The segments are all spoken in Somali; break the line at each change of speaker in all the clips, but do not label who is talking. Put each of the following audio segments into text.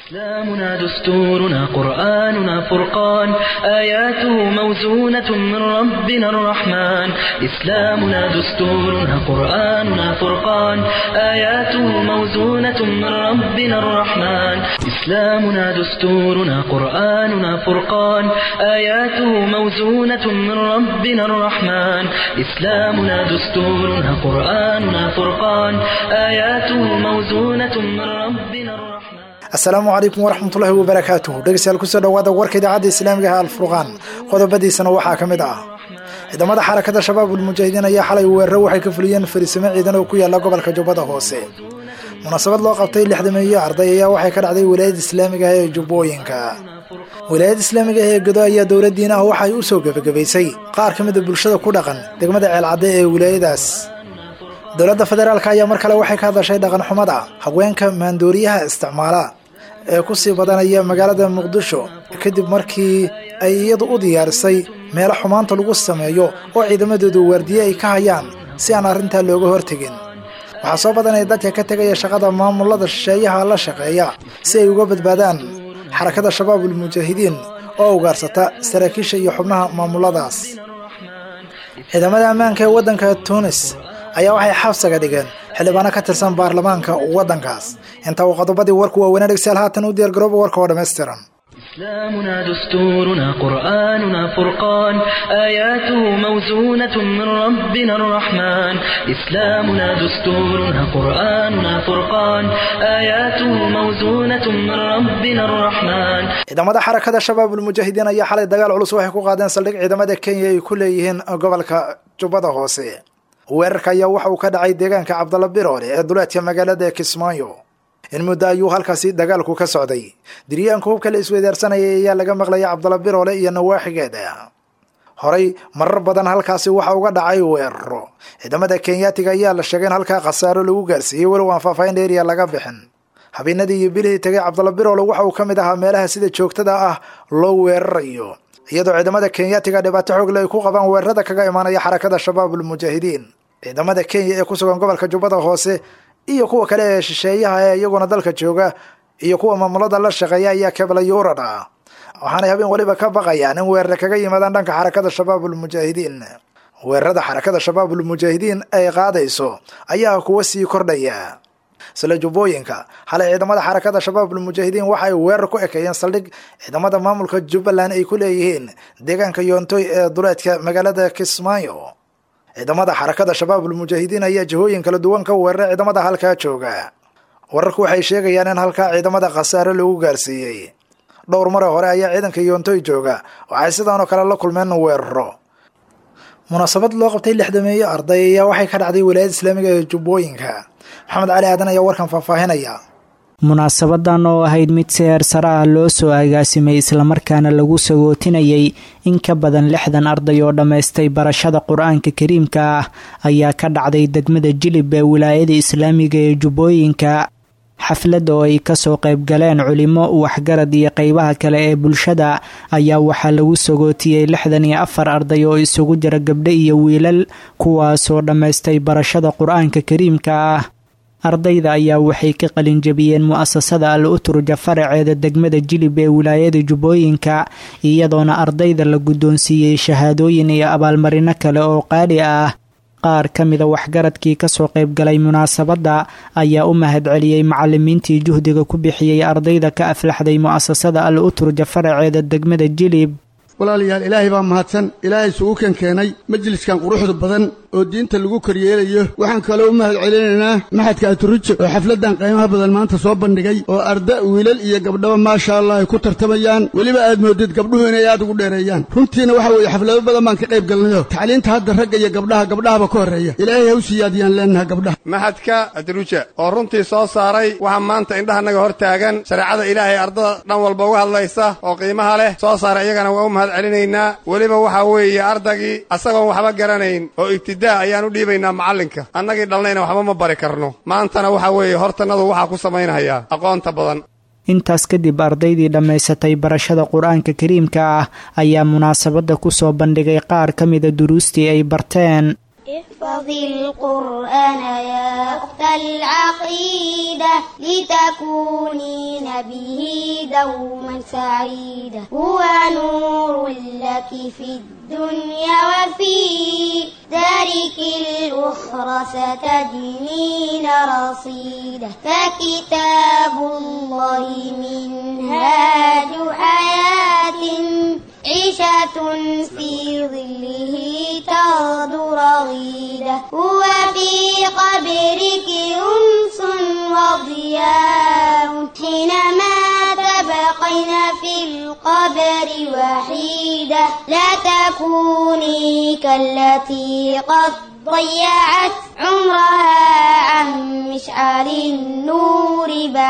إسلامنا دستورنا قرآننا فرقان آياته موزونة من ربنا الرحمن إسلامنا دستورنا قرآننا فرقان آياته موزونة من ربنا الرحمن إسلامنا دستورنا قرآننا فرقان آياته موزونة من ربنا الرحمن إسلامنا دستورنا قرآننا فرقان آياته موزونة من ربنا الرحمن
asalaamu calaykum waraxmatullaahi wabarakaatuh dhegeystayaal kusoo dhawaada warka idaacadda islaamiga ah alfurqaan qodobadiisana waxaa ka mid ah ciidamada xarakada shabaabul mujaahidiin ayaa xalay weeraro waxay ka fuliyeen fariisimo ciidan oo ku yaala gobolka jubbada hoose munaasabad loo qabtay lixdameeyo arday ayaa waxay ka dhacday wilaayada islaamiga ah ee jubbooyinka wilaayada islaamiga ah ee godo ayaa dowladdiin ah waxay u soo gebagabaysay qaar ka mida bulshada ku dhaqan degmada ceelcadde ee wilaayadaas dowladda federaalk ayaa mar kale waxay ka hadashay dhaqan xumada haweenka maandooriyaha isticmaala ee ku sii badanaya magaalada muqdisho kadib markii ay iyadu u diyaarisay meelo xumaanta lagu sameeyo oo ciidamadoodu waardiye ay ka hayaan si aan arrintaa looga hortegin waxaa soo badanaya dadka ka tegaya shaqada maamulada shisheeyaha la shaqeeya si ay uga badbaadaan xarakada shabaabul mujaahidiin oo ugaarsata saraakiisha iyo xubnaha maamuladaas ciidamada ammaanka ee waddanka tunis ayaa waxay xabsiga dhigeen xildhibaano ka tirsan baarlamaanka waddankaas inta uu qodobadii warku waaweynaa dhegstayaal haatan u diyaargarooba warka oo dhammaystiran
إسلامنا دستورنا قرآننا فرقان آياته موزونة من ربنا الرحمن إسلامنا دستورنا قرآننا فرقان آياته موزونة من ربنا الرحمن
ciidamada xarakada shabaabul mujaahidiin ayaa xalay dagaal culus waxay ku qaadeen saldhig ciidamada kenya ay ku leeyihiin gobolka jubbada hoose weerarka ayaa waxa uu ka dhacay deegaanka cabdalla biroole ee duleedka magaalada kismaayo in muddo ayuu halkaasi dagaalku ka socday diryaanka hubka la isweydaarsanayay ayaa laga maqlaya cabdalla biroole iyo nawaaxigeeda horay marar badan halkaasi waxa uga dhacay weeraro ciidamada kenyaatiga ayaa la sheegay in halkaa khasaaro lagu gaarsiiyey walow aan faahfaahin dheeriya laga bixin habeenadii iyo bilihii tagay cabdalla biroole waxa uu ka mid ahaa meelaha sida joogtada ah loo weerarayo iyadoo ciidamada kenyaatiga dhibaato xoogle ay ku qabaan weerarada kaga imaanaya xarakada shabaabul mujaahidiin ciidamada kenya ee ku sugan gobolka jubbada hoose iyo kuwa kale ee shisheeyaha ee iyaguna dalka jooga iyo kuwa maamulada la shaqeeya ayaa keblayurad ah waxaanay habeen waliba ka baqayaan in weerare kaga yimaadaan dhanka xarakada shabaabul mujaahidiin weerarada xarakada shabaabul mujaahidiin ay qaadayso ayaa kuwa sii kordhaya sila jubbooyinka xalay ciidamada xarakada shabaabul mujaahidiin waxay weerar ku ekeeyeen saldhig ciidamada maamulka jubbaland ay ku leeyihiin deegaanka yoontoy ee duleedka magaalada kismaayo ciidamada xarakada shabaabul mujaahidiin ayaa jihooyin kala duwan ka weeraray ciidamada halkaa jooga wararku waxay sheegayaan in halkaa ciidamada khasaare lagu gaarsiiyey dhowr mare hore ayaa ciidanka yoontoy jooga waxay sidaanoo kale la kulmeen weeraro munaasabad loo qabtay lixdameeyo arday ayaa waxay ka dhacday wilaayada islaamiga ee jubbooyinka maxamed cali aadan ayaa warkan faahfaahinaya
munaasabadan oo ahayd mid seer sare ah loo soo agaasimay islamarkaana lagu sagootinayay in ka badan lixdan arday oo dhammaystay barashada qur-aanka kariimka ah ayaa ka dhacday degmada jilib ee wilaayada islaamiga ee jubbooyinka xaflad oo ay kasoo qayb galeen culimo waxgarad iyo qeybaha kale ee bulshada ayaa waxaa lagu sagootiyey lixdan iyo afar arday oo isugu jira gabdho iyo wiilal kuwaasoo dhammaystay barashada qur-aanka kariimka ah ardayda ayaa waxay ka qalinjabiyeen mu-asasada al uturja faraceeda degmada jilib ee wilaayada jubbooyinka iyadoona ardayda la guddoonsiiyey shahaadooyin iyo abaalmarino kale oo qaali ah qaar ka mida waxgaradkii kasoo qaybgalay munaasabadda ayaa u mahadceliyey macalimiintii juhdiga ku bixiyey ardayda ka aflaxday mu-asasada al uturja faraceeda degmada jilib
walaalayaal ilaahay baa mahadsan ilaahay isugu kan keenay majliskan quruxda badan oo diinta lagu koryeelayo waxaan kaloo u mahad celinaynaa maxadka aturijo oo xafladdan qiimaha badan maanta soo bandhigay oo arda wiilal iyo gabdhaba maasha allah ay ku tartamayaan weliba aad moodid gabdhuhu inay aad ugu dheereeyaan runtiina waxa weeye xaflado badan baan ka qayb galnayo tacliinta hadda ragga iyo gabdhaha gabdhahaba ka horreeya ilaahay ha u siyaadiyaan leenaha gabdhaha
maxadka atruja oo runtii soo saaray waxaa maanta indhahanaga hor taagan shareecada ilaahay ardada dhan walba uga hadlaysa oo qiimaha leh soo saaray iyagana waa u mahad celinaynaa weliba waxaa weeye ardagii asagoon waxba garanayn oo ibtidaa ayaan u dhiibaynaa macallinka annagii dhalnayna waxba ma bari karno maantana waxaa weeye hortannadu waxaa ku samaynayaa aqoonta badan
intaas kadib ardaydii dhammaysatay barashada qur-aanka kariimka ah ayaa munaasabadda kusoo bandhigay qaar ka mida duruustii ay barteen
احفظ القرآن يا أخت العقيدة لتكونين به دوما سعيدة هو نور لك في الدنيا وفي دارك الأخرى ستجنين رصيدة فكتاب الله منهاج حياة عيشة في ظله تغدو رغيدة هو في قبرك أنس وضياء حينما تبقين في القبر وحيدة لا تكوني كالتي قد ضيعت عمرها عن مشعل النور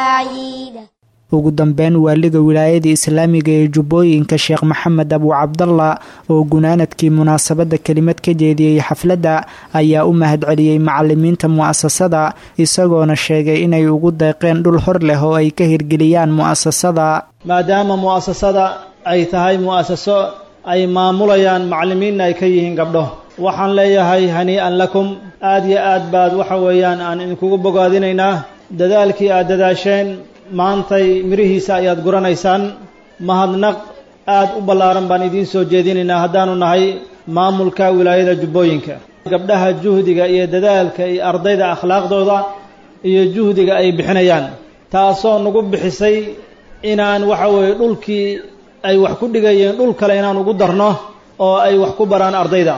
بعيدة
ugu dambeyn waaliga wilaayada islaamiga ee jubbooyinka sheekh maxamed abu cabdalla oo gunaanadkii munaasabadda kelimad ka jeediyey xafladda ayaa u mahadceliyey macalimiinta mu'asasada isagoona sheegay inay ugu deeqeen dhul hor leh oo ay ka hirgeliyaan mu'asasada
maadaama mu'asasada ay tahay mu'asaso ay maamulayaan macallimiinna ay ka yihiin gabdho waxaan leeyahay hanii-an lakum aad iyo aad baad waxa weeyaan aan idinkugu bogaadinaynaa dadaalkii aad dadaasheen maantay mirihiisa ayaad guranaysaan mahadnaq aad u ballaaran baan idiin soo jeedinaynaa haddaanu nahay maamulka wilaayada jubbooyinka gabdhaha juhdiga iyo dadaalka iyo ardayda akhlaaqdooda iyo juhdiga ay bixinayaan taasoo nagu bixisay inaan waxa weeye dhulkii ay wax ku dhigayeen dhul kale inaan ugu darno oo ay wax ku baraan ardayda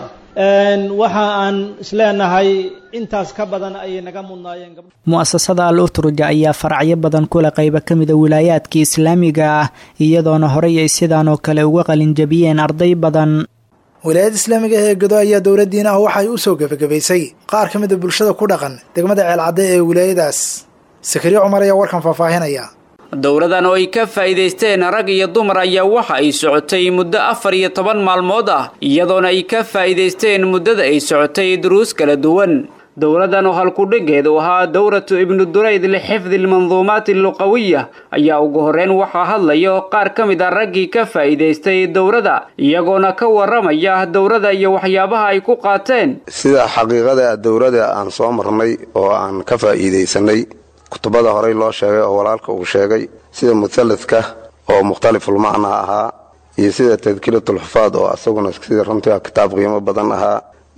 waxa aan isleenahay intaas ka badan ayay naga mudnaayeen
mu'asasada al utruja ayaa faracyo badan kula qayba ka mida wilaayaadka islaamiga ah iyadoona horey ay sidaan oo kale uga qalinjabiyeen arday badan
wilaayada islaamiga ee godo ayaa dowladdiin ah waxay u soo gebagabaysay qaar ka mida bulshada ku dhaqan degmada ceelcadde ee wilaayadaas sakariye cumar ayaa warkan faahfaahinaya
dowladan oo ay ka faa'iidaysteen rag iyo dumar ayaa waxa ay socotay muddo afar iyo toban maalmood ah iyadoona ay ka faa'iidaysteen muddada ay socotay duruus kala duwan dowladan oo halkudhigeedu ahaa dowratu ibnu durayd lixifdi lmanduumaati alluqawiya ayaa ugu horreyn waxaa hadlayo qaar ka mid a raggii ka faa'iidaystay dowladda iyagoona ka warramaya dowladda iyo waxyaabaha ay ku qaateen
sida xaqiiqada dowladda aan soo marnay oo aan ka faa'iidaysanay kutubada horey loo sheegay oo walaalka uu sheegay sida muhalladka oo mukhtalifulmacnaa ahaa iyo sida tadkiratulxufaad oo asaguna sida runtii kitaab qiimo badan ahaa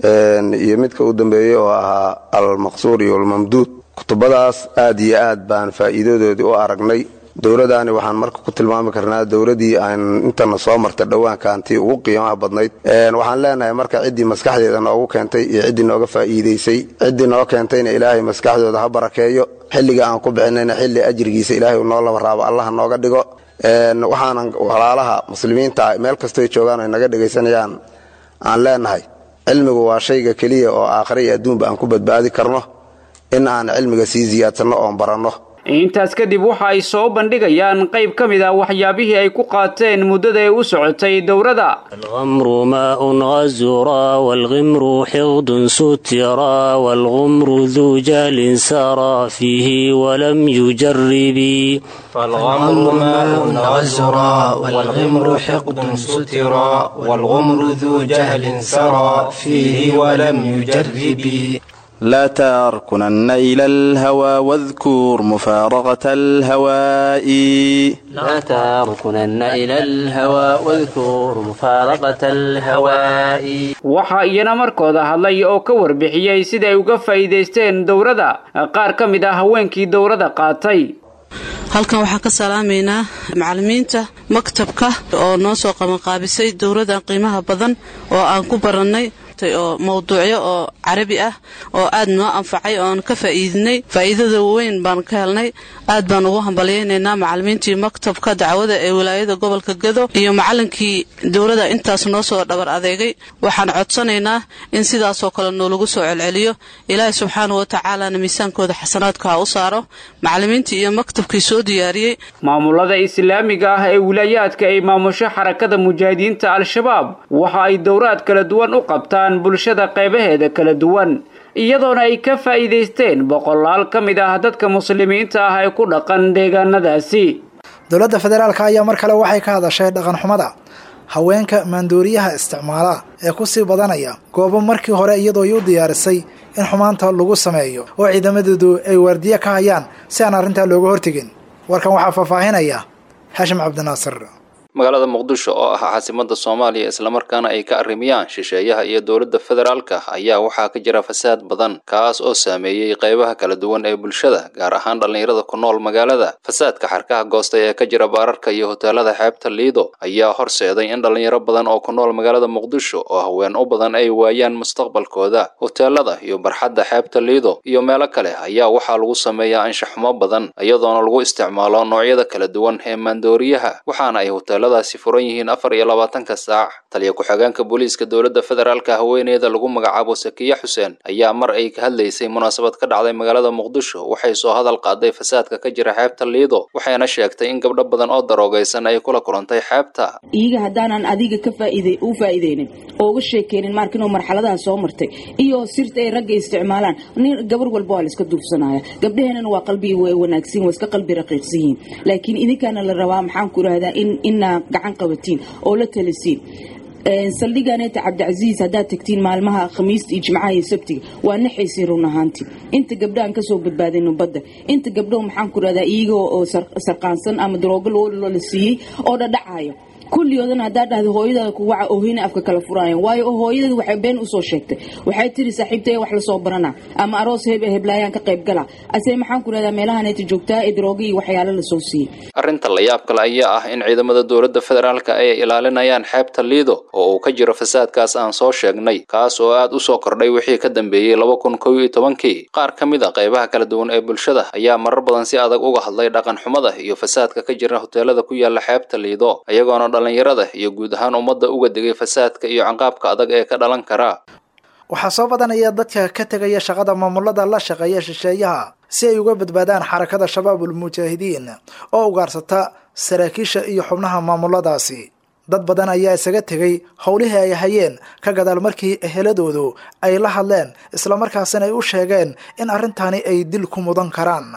iyo midka u dambeeyey oo ahaa almaqsuur iyo almamduud kutubadaas aad iyo aad baan faa'iidadoodii u aragnay dowladdaani waxaan marka ku tilmaami karnaa dowladdii aan intana soo martay dhowaankaantii ugu qiimaha badnayd waxaan leenahay marka ciddii maskaxdeeda noogu keentay iyo ciddii nooga faa'iidaysay ciddii noo keentayna ilaahay maskaxdooda ha barakeeyo xilliga aan ku bixinayna xilli ajrigiisa ilaahay uu noo laba raabo allaha nooga dhigo waxaanan walaalaha muslimiinta meel kastoy joogaan ay naga dhegaysanayaan aan leenahay cilmigu waa shayga keliya oo aakhira iyo adduunba aan ku badbaadi karno in aan cilmiga sii siyaadsanno oon baranno
intaas kadib waxa ay soo bandhigayaan qayb ka mid ah waxyaabihii ay ku qaateen muddada ay u socotay dowladda
الغمر ماء غزرا والغمر حقد سترا والغمر ذو جال سرى فيه ولم يجرب
فالغمر ماء غزرا والغمر حقد سترا والغمر ذو جهل سرى فيه ولم يجرب
لا تركنن إلى الهوى واذكر مفارقة الهواء
لا تركنن إلى الهوى واذكر مفارقة الهواء
waxaa iyana markooda hadlay oo ka warbixiyey sida ay uga faa'iidaysteen dowladda qaar ka mid ah haweenkii dowladda qaatay
halkan waxaan ka salaamaynaa macalimiinta maktabka oo noo soo qabanqaabisay dowladdan qiimaha badan oo aan ku barannay oo mawduucyo oo carabi ah oo aad noo anfacay oon ka faa'iidinay faa'iidada weyn baan ka helnay aad baan ugu hambalyaynaynaa macalimiintii maktabka dacwada ee wilaayada gobolka gado iyo macalinkii dowladda intaas noo soo dhabar adeegay waxaan codsanaynaa in sidaasoo kale noolagu soo celceliyo ilaahay subxaanau watacaalana miisaankooda xasanaadka ha u saaro macalimiintii iyo maktabkii soo diyaariyey
maamulada islaamiga ah ee wilaayaadka ay maamusho xarakada mujaahidiinta al-shabaab waxa ay dowraad kala duwan u qabtaan bulshada qeybaheeda kala duwan iyadoona ay ka faa'iidaysteen boqolaal ka mid ah dadka muslimiinta ah ee ku dhaqan deegaanadaasi
dowladda federaalka ayaa mar kale waxay ka hadashay dhaqan xumada haweenka maandooriyaha isticmaala ee ku sii badanaya goobo markii hore iyadoo ay u diyaarisay in xumaanta lagu sameeyo oo ciidamadeedu ay waardiye ka hayaan si aan arrintaa looga hortegin warkan waxaa faahfaahinaya xashim cabdinaasir
magaalada muqdisho oo ah caasimada soomaaliya islamarkaana ay ka arrimiyaan shisheeyaha iyo dowladda federaalka ayaa waxaa ka jira fasaad badan kaas oo saameeyey qaybaha kala duwan ee bulshada gaar ahaan dhallinyarada ku nool magaalada fasaadka xarkaha goostay ee ka jira baararka iyo hoteelada xeebta liido ayaa horseeday in dhallinyaro badan oo ku nool magaalada muqdisho oo haween u badan ay waayaan mustaqbalkooda hoteelada iyo barxadda xeebta liido iyo meelo kale ayaa waxaa lagu sameeyaa anshaxumo badan iyadoona lagu isticmaalo noocyada kala duwan ee maandooriyaha waxaana ay hoteelada daasi furan yihiin afar iyo labaatanka saac taliya ku-xigeenka booliiska dowladda federaalka haweeneyda lagu magacaabo sakiya xuseen ayaa mar ay ka hadlaysay munaasabad ka dhacday magaalada muqdisho waxay soo hadal qaaday fasaadka ka jira xeebta liido waxayna sheegtay in gabdho badan oo daroogaysan ay kula kulantay xeebta
iyaga haddaanan adiga ka faaid u faa'iideynin oo uga sheekeynin marka inuu marxaladaha soo martay iyo sirta ay ragga isticmaalaan nin gabar walba waa la iska duufsanaya gabdhaheenana waa qalbi wanaagsan waa iska qalbi raqiiqsan yihiin laakiin idinkaana la rabaa maxaan ku idhahdaa in ina gacan qabatiin oo la talisiin saldhiganeeta cabdicasiis haddaad tagtiin maalmaha khamiista iyo jimcaha iyo sabtiga waa naxaysiin run ahaantii inta gabdhahan kasoo badbaadayno badda inta gabdhaho maxaan ku rahdaa iyaga oo sarqaansan ama daroogo loola siiyey oo dhadhacaya kulligoodana haddaa dhahda hooyadaada kuwaca oohina afka kala furaayan waayo hooyadeeda waxay been usoo sheegtay waxay tiri saaxiibtay wax lasoo barana ama aroos hebe heblaayaan ka qayb gala ase maxaan ku rahdaa meelahaneeta joogtaa ee darooga iyo waxyaalo lasoo siiyey
arrinta la yaab kale ayaa ah in ciidamada dowladda federaalka ay ilaalinayaan xeebta liido oo uu ka jiro fasaadkaas aan soo sheegnay kaas oo aad u soo kordhay wixii ka dambeeyey laba kun kow iyo tobankii qaar ka mid a qaybaha kala duwan ee bulshada ayaa marar badan si adag uga hadlay dhaqan xumada iyo fasaadka ka jira hoteelada ku yaala xeebta liido iyagoona dhallinyarada iyo guud ahaan ummadda uga digay fasaadka iyo canqaabka adag ee ka dhalan kara
waxaa soo badanaya dadka ka tegaya shaqada maamulada la shaqeeya shisheeyaha si ay uga badbaadaan xarakada shabaabul mujaahidiin oo ugaarsata saraakiisha iyo xubnaha maamuladaasi dad badan ayaa isaga tegay howlihii ay hayeen ka gadaal markii eheladoodu ay la hadleen islamarkaasina ay u sheegeen in arrintani ay dil ku mudan karaan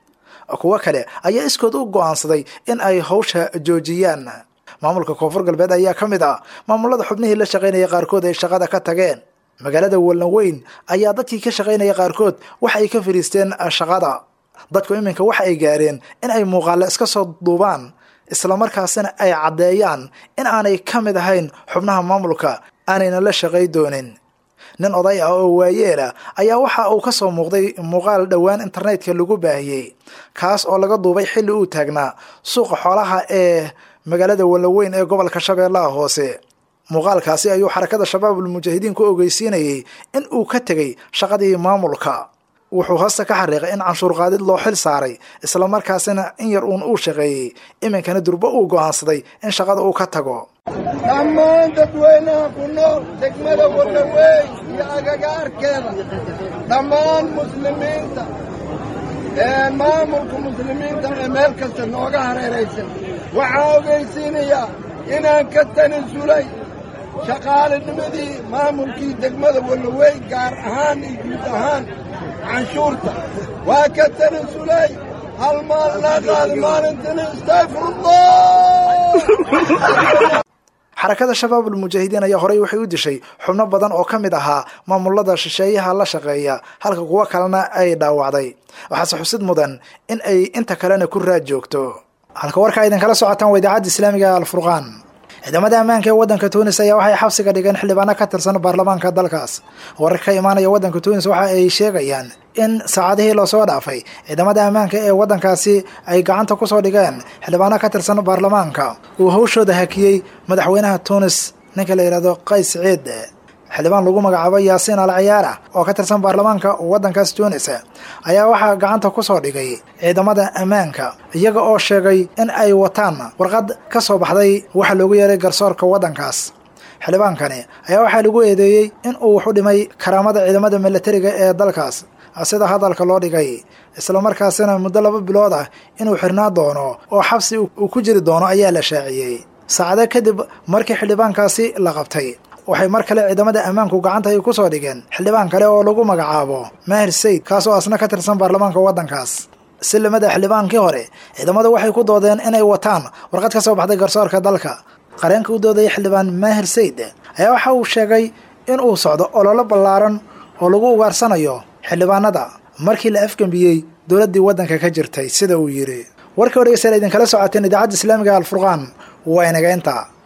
kuwo kale ayaa iskood u go'aansaday in ay hawsha joojiyaan maamulka koonfur galbeed ayaa ka mid ah maamulada xubnihii la shaqaynaya qaarkood ay shaqada ka tageen magaalada wallan weyn ayaa dadkii ka shaqaynaya qaarkood waxa ay ka fadhiisteen shaqada dadku iminka waxa ay gaareen in ay muuqaale iska soo duubaan islamarkaasina ay caddeeyaan in aanay ka mid ahayn xubnaha maamulka aanayna la shaqay doonin nin oday ah oo waayeela ayaa waxa uu ka soo muuqday muuqaal dhowaan internetka lagu baahiyey kaas oo laga duubay xilli uu taagnaa suuqa xoolaha ee magaalada wallaweyn ee gobolka shabeellaha hoose muuqaalkaasi ayuu xarakada shabaabul mujaahidiin ku ogeysiinayay in uu ka tegay shaqadii maamulka wuxuu hoosta ka xariiqay in canshuur qaadid loo xil saaray islamarkaasina in yar uun uu shaqeeyey iminkana durbo uu go'aansaday in shaqada uu ka tago
dhammaan dadweynaha ku nool degmada wallaweyn iyo agagaarkeeda dhammaan muslimiinta ee maamulka muslimiinta ee meel kasta nooga hareeraysan waxaa ogaysiinayaa inaan ka tanasulay shaqaalinimadii maamulkii degmada wallaweyn gaar ahaan iyo guud ahaan canshuurta waa ka tanasulay hal maal laa qaadi maalintana istayfirullah
xarakada shabaabul mujaahidiin ayaa horey waxay u dishay xubno badan oo ka mid ahaa maamulada shisheeyaha la shaqeeya halka kuwo kalena ay dhaawacday waxaase xusid mudan in ay inta kalena ku raad joogto halka warka aydan kala socotaan waa idaacadda islaamiga alfurqaan ciidamada ammaanka ee waddanka tunis ayaa waxay xabsiga dhigeen xildhibaano ka tirsan baarlamaanka dalkaas warar ka imaanaya waddanka tunis waxa ay sheegayaan in saacadihii loosoo dhaafay ciidamada ammaanka ee waddankaasi ay gacanta kusoo dhigeen xildhibaano ka tirsan baarlamaanka uu hawshooda hakiyey madaxweynaha tunis ninka la yidhahdo qays ciid xildhibaan lagu magacaabo yaasiin al ciyaara oo ka tirsan baarlamaanka waddankaas tunis ayaa waxaa gacanta kusoo dhigay ciidamada ammaanka iyaga oo sheegay in ay wataan warqad ka soo baxday waxa loogu yeeray garsoorka waddankaas xildhibaankani ayaa waxaa lagu eedeeyey in uu wax u dhimay karaamada ciidamada milatariga ee dalkaas sida hadalka loo dhigay islamarkaasina muddo laba bilood ah inuu xirnaa doono oo xabsi uu ku jiri doono ayaa la shaaciyey saacado kadib markii xildhibaankaasi la qabtay waxay mar kale ciidamada ammaanku gacanta ay ku soo dhigeen xildhibaan kale oo lagu magacaabo maahir sayd kaas oo asna ka tirsan baarlamaanka waddankaas silimada xildhibaankii hore ciidamadu waxay ku doodeen inay wataan warqad ka soo baxday garsoorka dalka qareenka u doodaya xildhibaan maahir sayid ayaa waxa uu sheegay in uu socdo ololo ballaaran oo lagu ugaarsanayo xildhibaanada markii la afgembiyey dowladdii waddanka ka jirtay sida uu yidhi warkii o dhegeystayaal idinkala socoteen idaacadda islaamiga alfurqaan waa inaga intaa